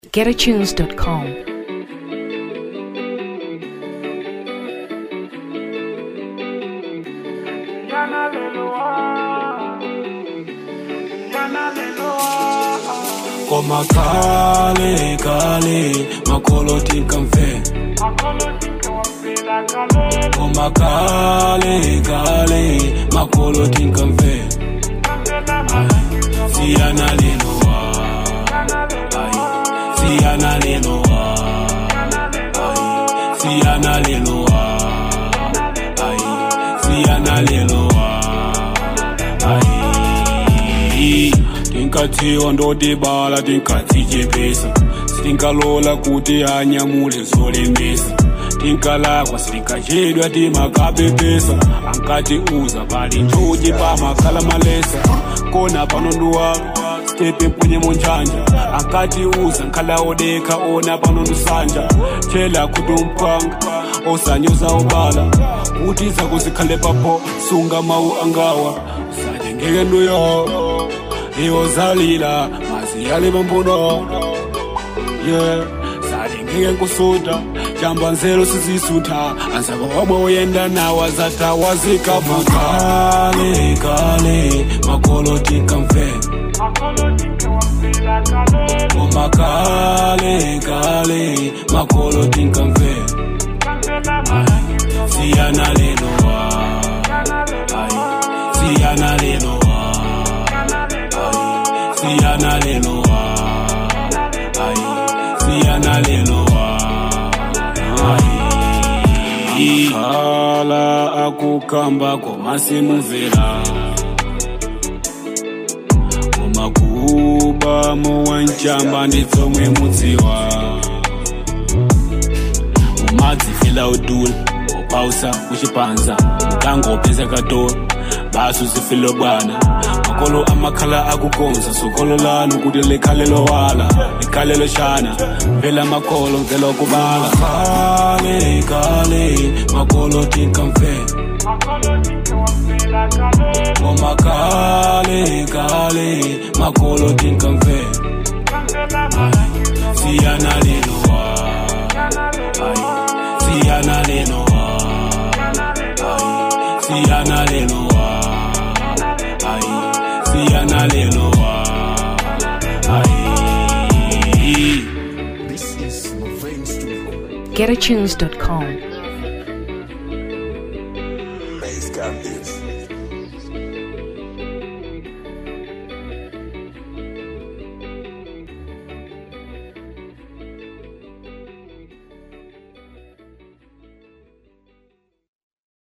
getatunes.com. Koma kale kale makolo tinkamfe Koma kale kale makolo tinkamfe Siyana lelo wa Ay, Siyana lelo wa Ay, Siyana lelo wa Ay, Siyana lelo wa Ay, tinkathiwa ndodibala tinkathijepesa sitinkalola kuti anyamule zolemesa tinkalakwa sitinkachedwa timakapepesa ankati uza pali njuji pamakhala malesa kona panonduwa stepe mpunye monjanja ankati uza nkhala odeka ona panondusanja chela kutumpanga osanyoza obala kuti zakuzikhale papo sunga mawu angawa usajengeke nduyo iwozalila maziyale bambuno yeah salingeke nkusuta jamba nzelo sizisutha ansaba wabwe uyenda nawa zata wazikavuka kale kale makolo tinkamfe Oma kale kale makolo tinkamfe siyana lelo wa Ay, siyana lelo wa Ay, siyana lelo wa Ay, siyana lelo wa Ay, khala akukamba komasimuvela komakuba muwanjamba nditsomwe mudziwa umadzifila udula upausa kuchipanza mkango upeza katolo basu zifilo bwana makolo amakhala akukonza sokolo lanu kuti likhale lowala likhale loshana vela makolo mvelo kubala kale kale makolo tinkamfe Oma kale kale makolo tinkamfe siyana lelo wa Ay, siyana lelo wa Ay, siyana lelo wa Ay, siyana lelo wa Ay. getatunes.com.